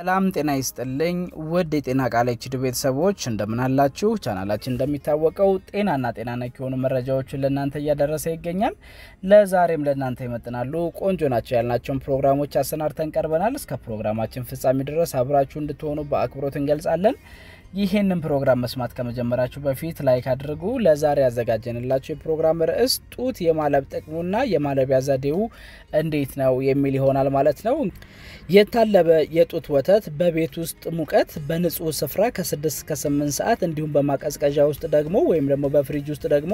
ሰላም ጤና ይስጥልኝ ውድ የጤና ቃል ኤችዲ ቤተሰቦች እንደምን አላችሁ? ቻናላችን እንደሚታወቀው ጤናና ጤና ነክ የሆኑ መረጃዎችን ለእናንተ እያደረሰ ይገኛል። ለዛሬም ለእናንተ ይመጥናሉ ቆንጆ ናቸው ያልናቸውን ፕሮግራሞች አሰናድተን ቀርበናል። እስከ ፕሮግራማችን ፍጻሜ ድረስ አብራችሁ እንድትሆኑ በአክብሮት እንገልጻለን። ይህንን ፕሮግራም መስማት ከመጀመራችሁ በፊት ላይክ አድርጉ። ለዛሬ ያዘጋጀንላችሁ የፕሮግራም ርዕስ ጡት የማለብ ጥቅሙና የማለቢያ ዘዴው እንዴት ነው የሚል ይሆናል ማለት ነው። የታለበ የጡት ወተት በቤት ውስጥ ሙቀት በንጹህ ስፍራ ከ6 እስከ 8 ሰዓት እንዲሁም በማቀዝቀዣ ውስጥ ደግሞ ወይም ደግሞ በፍሪጅ ውስጥ ደግሞ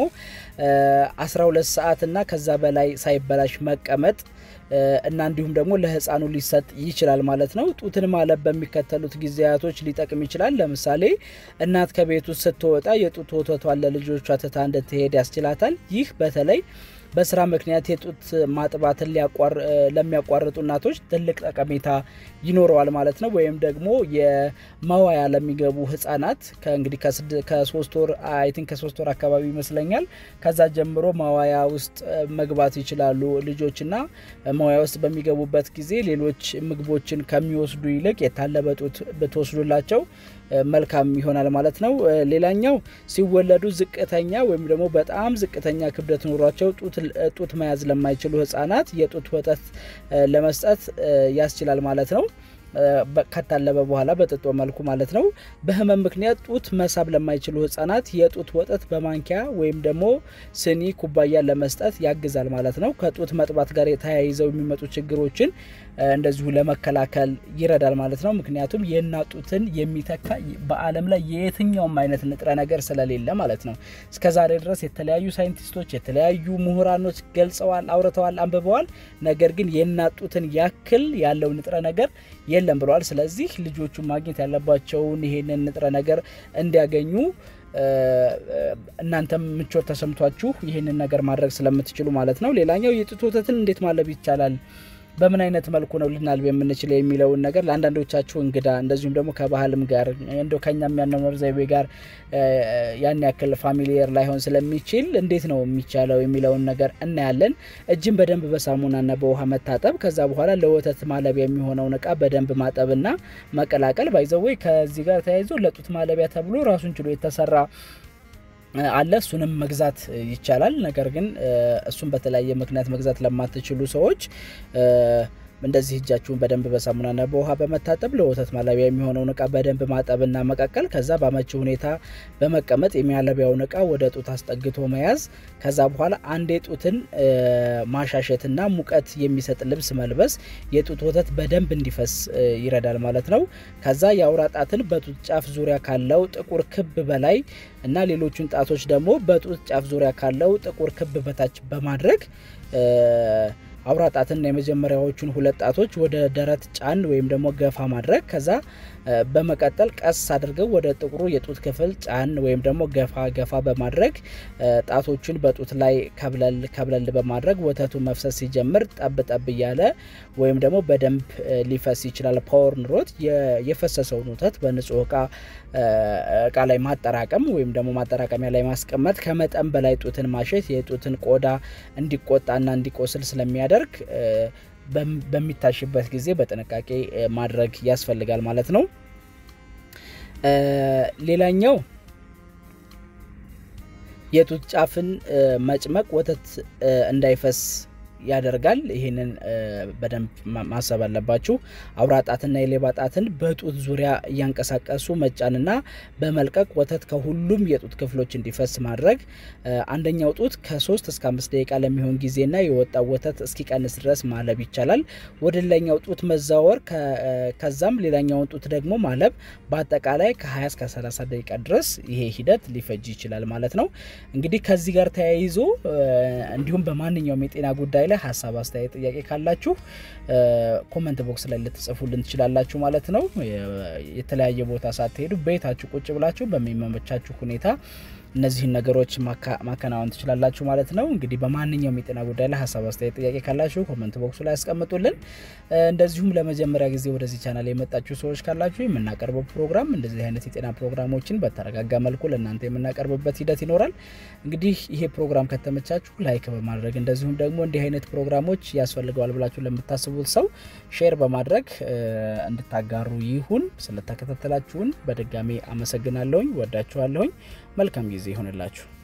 12 ሰዓት እና ከዛ በላይ ሳይበላሽ መቀመጥ እና እንዲሁም ደግሞ ለህፃኑ ሊሰጥ ይችላል ማለት ነው። ጡትን ማለብ በሚከተሉት ጊዜያቶች ሊጠቅም ይችላል። ለምሳሌ እናት ከቤት ውስጥ ስትወጣ የጡት ወተቷን ለልጆቿ ትታ እንድትሄድ ያስችላታል። ይህ በተለይ በስራ ምክንያት የጡት ማጥባትን ለሚያቋርጡ እናቶች ትልቅ ጠቀሜታ ይኖረዋል ማለት ነው። ወይም ደግሞ የመዋያ ለሚገቡ ህጻናት ከእንግዲህ ከሶስት ወር አይ ቲንክ ከሶስት ወር አካባቢ ይመስለኛል ከዛ ጀምሮ መዋያ ውስጥ መግባት ይችላሉ ልጆችና መዋያ ውስጥ በሚገቡበት ጊዜ ሌሎች ምግቦችን ከሚወስዱ ይልቅ የታለበ ጡት ብትወስዱላቸው መልካም ይሆናል ማለት ነው። ሌላኛው ሲወለዱ ዝቅተኛ ወይም ደግሞ በጣም ዝቅተኛ ክብደት ኖሯቸው ጡት መያዝ ለማይችሉ ህጻናት የጡት ወተት ለመስጠት ያስችላል ማለት ነው። ከታለበ በኋላ በጥጦ መልኩ ማለት ነው። በህመም ምክንያት ጡት መሳብ ለማይችሉ ህጻናት የጡት ወተት በማንኪያ ወይም ደግሞ ስኒ፣ ኩባያ ለመስጠት ያግዛል ማለት ነው። ከጡት መጥባት ጋር ተያይዘው የሚመጡ ችግሮችን እንደዚሁ ለመከላከል ይረዳል ማለት ነው። ምክንያቱም የእናት ጡትን የሚተካ በዓለም ላይ የየትኛውም አይነት ንጥረ ነገር ስለሌለ ማለት ነው። እስከዛሬ ድረስ የተለያዩ ሳይንቲስቶች የተለያዩ ምሁራኖች ገልጸዋል፣ አውርተዋል፣ አንብበዋል። ነገር ግን የእናት ጡትን ያክል ያለው ንጥረ ነገር የለም ብለዋል። ስለዚህ ልጆቹ ማግኘት ያለባቸውን ይሄንን ንጥረ ነገር እንዲያገኙ እናንተም ምቾት ተሰምቷችሁ ይህንን ነገር ማድረግ ስለምትችሉ ማለት ነው። ሌላኛው የጡት ወተትን እንዴት ማለብ ይቻላል በምን አይነት መልኩ ነው ልናልብ የምንችለው የሚለውን ነገር ለአንዳንዶቻችሁ እንግዳ እንደዚሁም ደግሞ ከባህልም ጋር እንደው ከኛም ያኗኗር ዘይቤ ጋር ያን ያክል ፋሚሊየር ላይሆን ስለሚችል እንዴት ነው የሚቻለው የሚለውን ነገር እናያለን። እጅን በደንብ በሳሙናና በውሃ መታጠብ፣ ከዛ በኋላ ለወተት ማለቢያ የሚሆነውን እቃ በደንብ ማጠብና መቀላቀል። ባይዘወይ ከዚህ ጋር ተያይዞ ለጡት ማለቢያ ተብሎ ራሱን ችሎ የተሰራ አለ እሱንም መግዛት ይቻላል። ነገር ግን እሱን በተለያየ ምክንያት መግዛት ለማትችሉ ሰዎች እንደዚህ እጃችሁን በደንብ በሳሙናና በውሃ በመታጠብ ለወተት ማለቢያ የሚሆነውን እቃ በደንብ ማጠብና መቀቀል፣ ከዛ በአመቺ ሁኔታ በመቀመጥ የሚያለቢያውን እቃ ወደ ጡት አስጠግቶ መያዝ፣ ከዛ በኋላ አንዴ ጡትን ማሻሸትና ሙቀት የሚሰጥ ልብስ መልበስ የጡት ወተት በደንብ እንዲፈስ ይረዳል ማለት ነው። ከዛ የአውራ ጣትን በጡት ጫፍ ዙሪያ ካለው ጥቁር ክብ በላይ እና ሌሎቹን ጣቶች ደግሞ በጡት ጫፍ ዙሪያ ካለው ጥቁር ክብ በታች በማድረግ አውራ ጣትና የመጀመሪያዎቹን ሁለት ጣቶች ወደ ደረት ጫን ወይም ደግሞ ገፋ ማድረግ ከዛ በመቀጠል ቀስ አድርገው ወደ ጥቁሩ የጡት ክፍል ጫን ወይም ደግሞ ገፋ ገፋ በማድረግ ጣቶቹን በጡት ላይ ከብለል ከብለል በማድረግ ወተቱ መፍሰስ ሲጀምር ጠብ ጠብ እያለ ወይም ደግሞ በደንብ ሊፈስ ይችላል። ፓወር ኑሮት የፈሰሰውን ወተት በንጹህ እቃ እቃ ላይ ማጠራቀም ወይም ደግሞ ማጠራቀሚያ ላይ ማስቀመጥ ከመጠን በላይ ጡትን ማሸት የጡትን ቆዳ እንዲቆጣና እንዲቆስል ስለሚያደርግ በሚታሽበት ጊዜ በጥንቃቄ ማድረግ ያስፈልጋል ማለት ነው። ሌላኛው የጡት ጫፍን መጭመቅ ወተት እንዳይፈስ ያደርጋል። ይህንን በደንብ ማሰብ አለባችሁ። አውራ ጣትና የሌባ ጣትን በጡት ዙሪያ እያንቀሳቀሱ መጫንና በመልቀቅ ወተት ከሁሉም የጡት ክፍሎች እንዲፈስ ማድረግ። አንደኛው ጡት ከሶስት እስከ አምስት ደቂቃ ለሚሆን ጊዜና የወጣው ወተት እስኪቀንስ ድረስ ማለብ ይቻላል። ወደ ሌላኛው ጡት መዛወር፣ ከዛም ሌላኛውን ጡት ደግሞ ማለብ። በአጠቃላይ ከ20 እስከ 30 ደቂቃ ድረስ ይሄ ሂደት ሊፈጅ ይችላል ማለት ነው። እንግዲህ ከዚህ ጋር ተያይዞ እንዲሁም በማንኛውም የጤና ጉዳይ ላይ ሀሳብ፣ አስተያየት፣ ጥያቄ ካላችሁ ኮመንት ቦክስ ላይ ልትጽፉልን ትችላላችሁ ማለት ነው። የተለያየ ቦታ ሳትሄዱ ቤታችሁ ቁጭ ብላችሁ በሚመቻችሁ ሁኔታ እነዚህን ነገሮች ማከናወን ትችላላችሁ ማለት ነው። እንግዲህ በማንኛውም የጤና ጉዳይ ላይ ሀሳብ፣ አስተያየት፣ ጥያቄ ካላችሁ ኮመንት ቦክሱ ላይ ያስቀምጡልን። እንደዚሁም ለመጀመሪያ ጊዜ ወደዚህ ቻናል የመጣችሁ ሰዎች ካላችሁ የምናቀርበው ፕሮግራም እንደዚህ አይነት የጤና ፕሮግራሞችን በተረጋጋ መልኩ ለእናንተ የምናቀርብበት ሂደት ይኖራል። እንግዲህ ይሄ ፕሮግራም ከተመቻችሁ ላይክ በማድረግ እንደዚሁም ደግሞ እንዲህ አይነት ፕሮግራሞች ያስፈልገዋል ብላችሁ ለምታስቡት ሰው ሼር በማድረግ እንድታጋሩ ይሁን። ስለተከታተላችሁን በድጋሚ አመሰግናለሁኝ። ወዳችኋለሁኝ። መልካም ጊዜ ይሆንላችሁ።